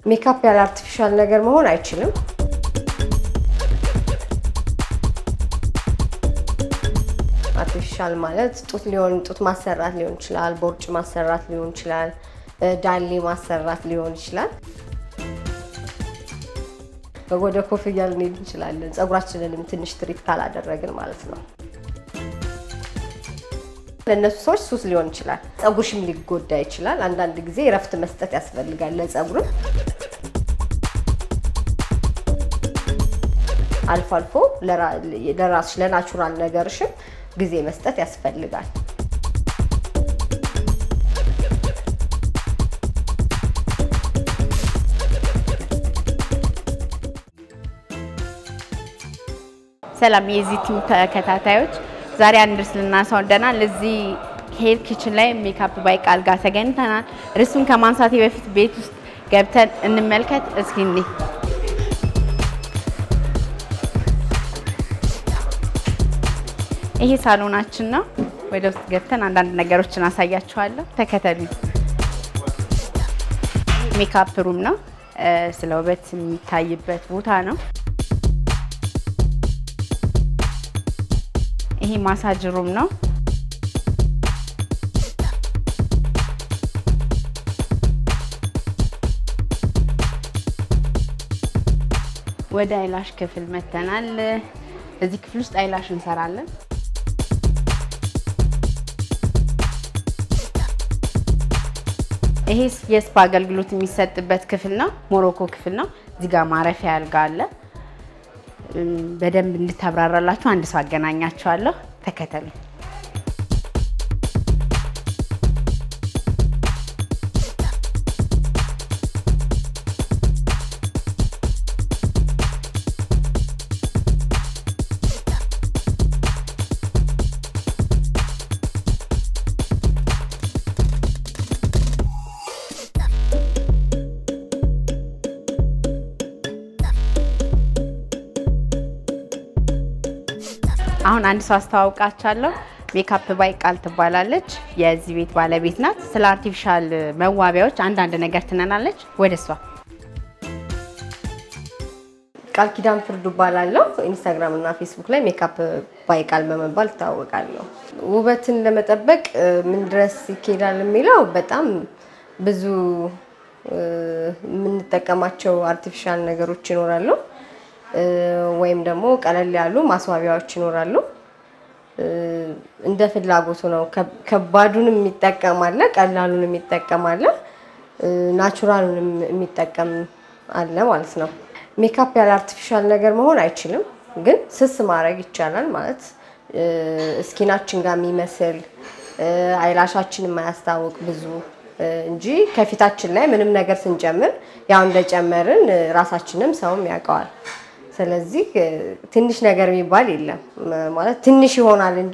ሜካፕ ያለ አርቲፊሻል ነገር መሆን አይችልም። አርቲፊሻል ማለት ጡት ሊሆን ጡት ማሰራት ሊሆን ይችላል፣ ቦርጭ ማሰራት ሊሆን ይችላል፣ ዳሌ ማሰራት ሊሆን ይችላል። ወደ ኮፍያ ልንሄድ እንችላለን፣ ፀጉራችንንም ትንሽ ትሪት ካላደረግን ማለት ነው። ለእነሱ ሰዎች ሱስ ሊሆን ይችላል። ፀጉርሽም ሊጎዳ ይችላል። አንዳንድ ጊዜ እረፍት መስጠት ያስፈልጋል ለፀጉርም። አልፎ አልፎ ለራስሽ ለናቹራል ነገርሽም ጊዜ መስጠት ያስፈልጋል። ሰላም የዚህ ቲም ተከታታዮች፣ ዛሬ አንድ ርዕስ ልናነሳ ወደናል። እዚህ ሄር ኪችን ላይ ሜካፕ ባይ ቃል ጋር ተገኝተናል። ርዕሱን ከማንሳቴ በፊት ቤት ውስጥ ገብተን እንመልከት እስኪ እንዴ ይሄ ሳሎናችን ነው። ወደ ውስጥ ገብተን አንዳንድ ነገሮችን አሳያችኋለሁ። ተከተሉ። ሜካፕ ሩም ነው። ስለ ውበት የሚታይበት ቦታ ነው። ይሄ ማሳጅ ሩም ነው። ወደ አይላሽ ክፍል መተናል። እዚህ ክፍል ውስጥ አይላሽ እንሰራለን። ይሄ የስፓ አገልግሎት የሚሰጥበት ክፍል ነው። ሞሮኮ ክፍል ነው። እዚህ ጋር ማረፊያ አልጋ አለ። በደንብ እንድታብራራላችሁ አንድ ሰው አገናኛችኋለሁ። ተከተሉ። አሁን አንድ ሰው አስተዋውቃችኋለሁ። ሜካፕ ባይ ቃል ትባላለች። የዚህ ቤት ባለቤት ናት። ስለ አርቲፊሻል መዋቢያዎች አንዳንድ ነገር ትነናለች። ወደ እሷ ቃል ኪዳን ፍርዱ እባላለሁ። ኢንስታግራም እና ፌስቡክ ላይ ሜካፕ ባይ ቃል በመባል እታወቃለሁ። ውበትን ለመጠበቅ ምን ድረስ ይኬዳል የሚለው በጣም ብዙ የምንጠቀማቸው አርቲፊሻል ነገሮች ይኖራሉ ወይም ደግሞ ቀለል ያሉ ማስዋቢያዎች ይኖራሉ። እንደ ፍላጎቱ ነው። ከባዱንም የሚጠቀም አለ፣ ቀላሉን የሚጠቀም አለ፣ ናቹራሉንም የሚጠቀም አለ ማለት ነው። ሜካፕ ያለ አርቲፊሻል ነገር መሆን አይችልም፣ ግን ስስ ማድረግ ይቻላል ማለት እስኪናችን ጋር የሚመስል አይላሻችን የማያስታውቅ ብዙ እንጂ ከፊታችን ላይ ምንም ነገር ስንጨምር ያው እንደጨመርን ራሳችንም ሰውም ያውቀዋል። ስለዚህ ትንሽ ነገር የሚባል የለም ማለት ትንሽ ይሆናል እንጂ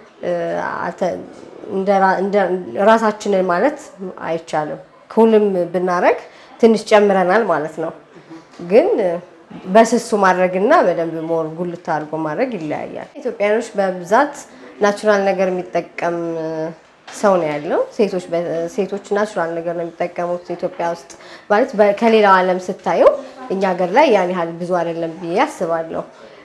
ራሳችንን ማለት አይቻልም። ኩልም ብናረግ ትንሽ ጨምረናል ማለት ነው። ግን በስሱ ማድረግና በደንብ ሞር ጉልት አድርጎ ማድረግ ይለያያል። ኢትዮጵያኖች በብዛት ናቹራል ነገር የሚጠቀም ሰው ነው ያለው። ሴቶች ሴቶች ናቹራል ነገር ነው የሚጠቀሙት ኢትዮጵያ ውስጥ ማለት ከሌላው ዓለም ስታየው እኛ ሀገር ላይ ያን ያህል ብዙ አይደለም ብዬ አስባለሁ።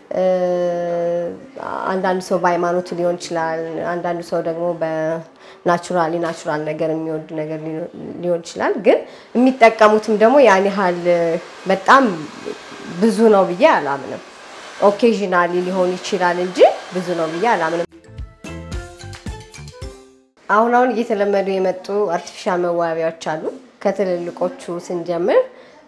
አንዳንድ ሰው በሃይማኖቱ ሊሆን ይችላል። አንዳንዱ ሰው ደግሞ በናቹራሊ ናቹራል ነገር የሚወድ ነገር ሊሆን ይችላል። ግን የሚጠቀሙትም ደግሞ ያን ያህል በጣም ብዙ ነው ብዬ አላምንም። ኦኬዥናሊ ሊሆን ይችላል እንጂ ብዙ ነው ብዬ አላምንም። አሁን አሁን እየተለመዱ የመጡ አርቲፊሻል መዋቢያዎች አሉ። ከትልልቆቹ ስንጀምር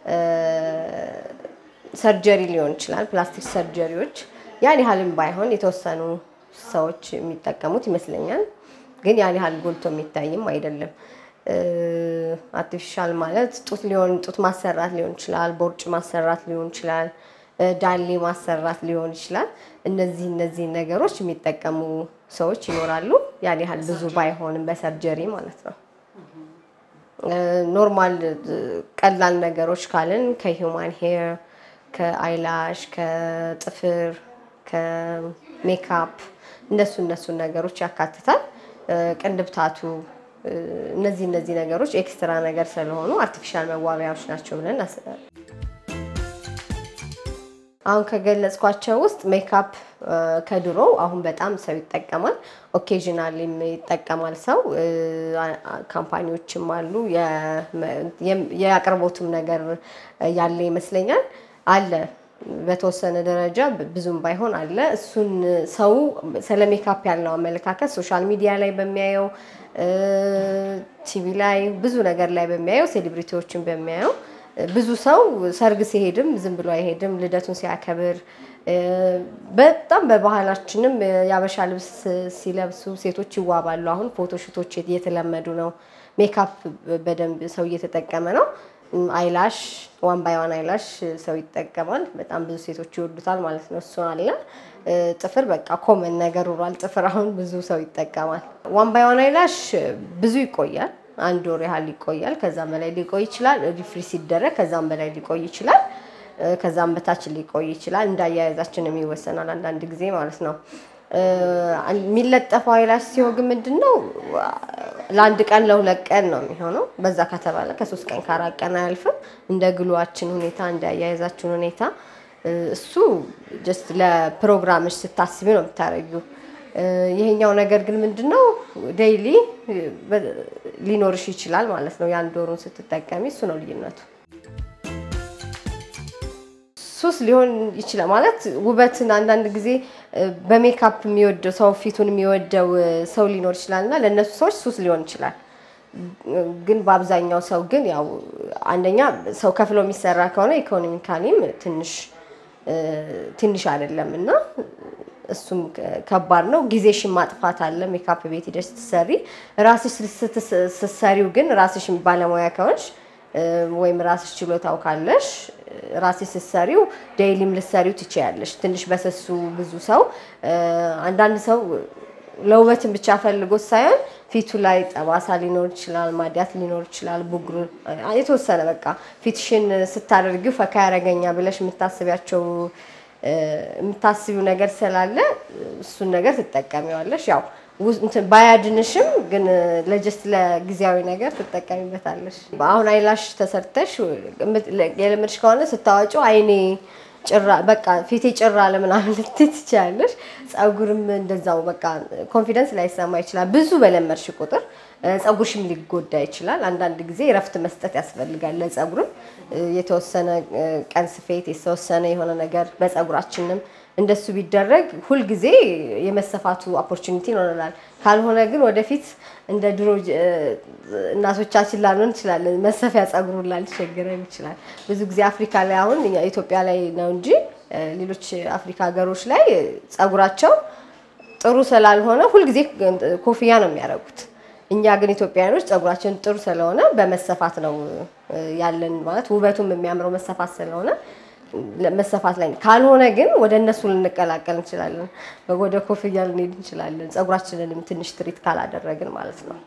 ሰርጀሪ ሊሆን ይችላል። ፕላስቲክ ሰርጀሪዎች ያን ያህልም ባይሆን የተወሰኑ ሰዎች የሚጠቀሙት ይመስለኛል። ግን ያን ያህል ጎልቶ የሚታይም አይደለም። አርቲፊሻል ማለት ጡት ሊሆን ጡት ማሰራት ሊሆን ይችላል፣ ቦርጭ ማሰራት ሊሆን ይችላል፣ ዳሌ ማሰራት ሊሆን ይችላል። እነዚህ እነዚህ ነገሮች የሚጠቀሙ ሰዎች ይኖራሉ። ያን ያህል ብዙ ባይሆንም በሰርጀሪ ማለት ነው። ኖርማል ቀላል ነገሮች ካልን ከሂውማን ሄር፣ ከአይላሽ፣ ከጥፍር፣ ከሜካፕ እነሱ እነሱን ነገሮች ያካትታል። ቅንድብ ታቱ እነዚህ እነዚህ ነገሮች ኤክስትራ ነገር ስለሆኑ አርቲፊሻል መዋቢያዎች ናቸው ብለን እናስባለን። አሁን ከገለጽኳቸው ውስጥ ሜካፕ ከድሮ አሁን በጣም ሰው ይጠቀማል። ኦኬዥናሊም ይጠቀማል ሰው። ካምፓኒዎችም አሉ። የአቅርቦቱም ነገር ያለ ይመስለኛል አለ በተወሰነ ደረጃ ብዙም ባይሆን አለ። እሱን ሰው ስለ ሜካፕ ያለው አመለካከት ሶሻል ሚዲያ ላይ በሚያየው ቲቪ ላይ ብዙ ነገር ላይ በሚያየው ሴሌብሪቲዎችን በሚያየው ብዙ ሰው ሰርግ ሲሄድም ዝም ብሎ አይሄድም። ልደቱን ሲያከብር በጣም በባህላችንም የአበሻ ልብስ ሲለብሱ ሴቶች ይዋባሉ። አሁን ፎቶሹቶች እየተለመዱ ነው። ሜካፕ በደንብ ሰው እየተጠቀመ ነው። አይላሽ ዋን ባይ ዋን አይላሽ ሰው ይጠቀማል። በጣም ብዙ ሴቶች ይወዱታል ማለት ነው። እሱ አለ። ጥፍር በቃ ኮመን ነገር ሆኗል። ጥፍር አሁን ብዙ ሰው ይጠቀማል። ዋን ባይ ዋን አይላሽ ብዙ ይቆያል። አንድ ወር ያህል ይቆያል። ከዛም በላይ ሊቆይ ይችላል። ሪፍሪ ሲደረግ ከዛም በላይ ሊቆይ ይችላል። ከዛም በታች ሊቆይ ይችላል። እንዳያያዛችንም ይወሰናል አንዳንድ ጊዜ ማለት ነው። የሚለጠፈው አይላሽ ሲሆን ግን ምንድን ነው ለአንድ ቀን ለሁለት ቀን ነው የሚሆነው። በዛ ከተባለ ከሶስት ቀን ከአራት ቀን አያልፍም። እንደ ግሏችን ሁኔታ እንደ አያያዛችን ሁኔታ እሱ ጀስት ለፕሮግራምሽ ስታስቢ ነው የምታደርጊው። ይሄኛው ነገር ግን ምንድን ነው ዴይሊ ሊኖርሽ ይችላል ማለት ነው። የአንድ ወሩን ስትጠቀሚ እሱ ነው ልዩነቱ። ሱስ ሊሆን ይችላል ማለት ውበትን አንዳንድ ጊዜ በሜካፕ የሚወደው ሰው ፊቱን የሚወደው ሰው ሊኖር ይችላል እና ለእነሱ ሰዎች ሱስ ሊሆን ይችላል። ግን በአብዛኛው ሰው ግን ያው አንደኛ ሰው ከፍሎ የሚሰራ ከሆነ ኢኮኖሚካሊም ትንሽ ትንሽ አይደለም እና እሱም ከባድ ነው። ጊዜሽን ማጥፋት አለ። ሜካፕ ቤት ሂደሽ ስትሰሪ ራስሽ ስትሰሪው ግን ራስሽ ባለሙያ ከሆንሽ ወይም ራስሽ ችሎታው ካለሽ ራስሽ ስትሰሪው ዴይሊም ልትሰሪው ትችያለሽ። ትንሽ በሰሱ ብዙ ሰው አንዳንድ ሰው ለውበትን ብቻ ፈልጎት ሳይሆን ፊቱ ላይ ጠባሳ ሊኖር ይችላል፣ ማዲያት ሊኖር ይችላል፣ ቡግሩ የተወሰነ በቃ ፊትሽን ስታደርጊው ፈካ ያደረገኛ ብለሽ የምታስቢያቸው የምታስቢው ነገር ስላለ እሱን ነገር ትጠቀሚዋለሽ። ያው ባያድንሽም ግን ለጀስት ለጊዜያዊ ነገር ትጠቀሚበታለሽ። አሁን አይላሽ ተሰርተሽ የለመድሽ ከሆነ ስታወጪው አይኔ ጭራ በቃ ፊቴ ጭራ ለምናምን ልትይ ትችያለሽ። ፀጉርም እንደዛው በቃ ኮንፊደንስ ላይሰማ ይችላል። ብዙ በለመድሽ ቁጥር ፀጉርሽም ሊጎዳ ይችላል። አንዳንድ ጊዜ እረፍት መስጠት ያስፈልጋል። ለፀጉርም የተወሰነ ቀን ስፌት፣ የተወሰነ የሆነ ነገር በፀጉራችንም እንደሱ ቢደረግ ሁልጊዜ የመሰፋቱ ኦፖርቹኒቲ ይኖረናል። ካልሆነ ግን ወደፊት እንደ ድሮ እናቶቻችን ላንሆን እንችላለን። መሰፊያ ፀጉር ላልቸገረን ይችላል። ብዙ ጊዜ አፍሪካ ላይ አሁን ኢትዮጵያ ላይ ነው እንጂ ሌሎች አፍሪካ ሀገሮች ላይ ፀጉራቸው ጥሩ ስላልሆነ ሁልጊዜ ኮፍያ ነው የሚያደርጉት። እኛ ግን ኢትዮጵያውያኖች ፀጉራችን ጥሩ ስለሆነ በመሰፋት ነው ያለን ማለት ውበቱም የሚያምረው መሰፋት ስለሆነ መሰፋት ላይ ካልሆነ ግን ወደ እነሱ ልንቀላቀል እንችላለን። ወደ ኮፍያ ልንሄድ እንችላለን። ፀጉራችንንም ትንሽ ትሪት ካላደረግን ማለት ነው።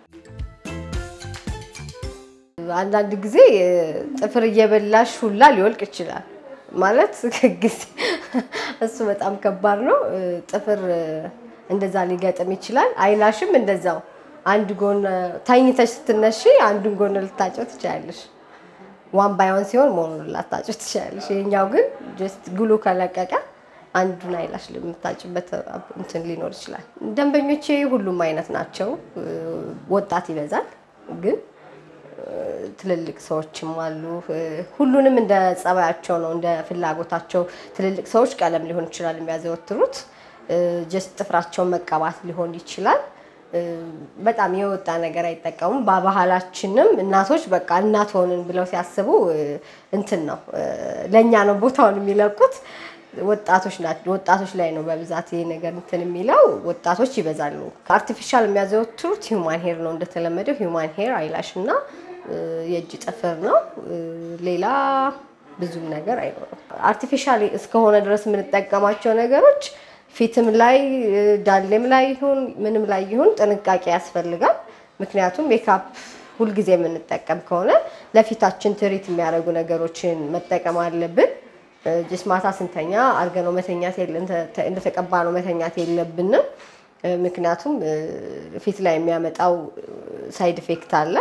አንዳንድ ጊዜ ጥፍር እየበላሽ ሁላ ሊወልቅ ይችላል ማለት ጊዜ እሱ በጣም ከባድ ነው። ጥፍር እንደዛ ሊገጥም ይችላል። አይላሽም እንደዛው አንድ ጎን ተኝተሽ ስትነሺ አንዱን ጎን ልታጨው ትችላለሽ። ዋን ባይሆን ሲሆን መሆኑን ላታጭው ትችላለሽ። ይሄኛው ግን ጀስት ግሉ ከለቀቀ አንዱን አይላሽ የምታጭበት እንትን ሊኖር ይችላል። ደንበኞቼ ሁሉም አይነት ናቸው። ወጣት ይበዛል፣ ግን ትልልቅ ሰዎችም አሉ። ሁሉንም እንደ ጸባያቸው ነው፣ እንደ ፍላጎታቸው። ትልልቅ ሰዎች ቀለም ሊሆን ይችላል የሚያዘወትሩት፣ ጀስት ጥፍራቸውን መቀባት ሊሆን ይችላል። በጣም የወጣ ነገር አይጠቀሙም። በባህላችንም እናቶች በቃ እናት ሆንን ብለው ሲያስቡ እንትን ነው ለእኛ ነው ቦታውን የሚለቁት። ወጣቶች ናቸው። ወጣቶች ላይ ነው በብዛት ይሄ ነገር እንትን የሚለው ወጣቶች ይበዛሉ። ከአርቲፊሻል የሚያዘወትሩት ሂውማን ሄር ነው እንደተለመደው ሂውማን ሄር አይላሽ እና የእጅ ጥፍር ነው። ሌላ ብዙም ነገር አይኖርም። አርቲፊሻል እስከሆነ ድረስ የምንጠቀማቸው ነገሮች ፊትም ላይ ዳሌም ላይ ይሁን ምንም ላይ ይሁን ጥንቃቄ ያስፈልጋል። ምክንያቱም ሜካፕ ሁልጊዜ የምንጠቀም ከሆነ ለፊታችን ትሪት የሚያደርጉ ነገሮችን መጠቀም አለብን። ጅስ ማታ ስንተኛ አድርገነው መተኛት እንደተቀባ ነው መተኛት የለብንም። ምክንያቱም ፊት ላይ የሚያመጣው ሳይድ ኢፌክት አለ።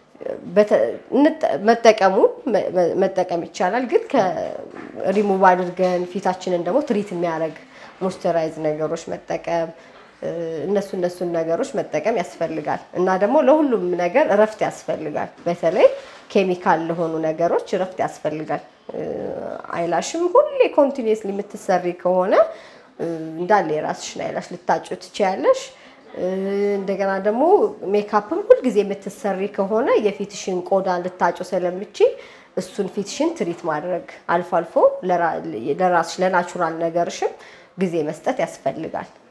መጠቀሙን መጠቀም ይቻላል፣ ግን ከሪሙቭ አድርገን ፊታችንን ደግሞ ትሪት የሚያደርግ ሞይስቸራይዝ ነገሮች መጠቀም እነሱ እነሱን ነገሮች መጠቀም ያስፈልጋል እና ደግሞ ለሁሉም ነገር እረፍት ያስፈልጋል። በተለይ ኬሚካል ለሆኑ ነገሮች እረፍት ያስፈልጋል። አይላሽም ሁሌ ኮንቲኒየስሊ የምትሰሪ ከሆነ እንዳለ የራስሽን አይላሽ ልታጩ ትችያለሽ። እንደገና ደግሞ ሜካፕም ሁልጊዜ የምትሰሪ ከሆነ የፊትሽን ቆዳ ልታጩ ስለምቺ እሱን ፊትሽን ትሪት ማድረግ አልፎ አልፎ ለራስሽ ለናቹራል ነገርሽም ጊዜ መስጠት ያስፈልጋል።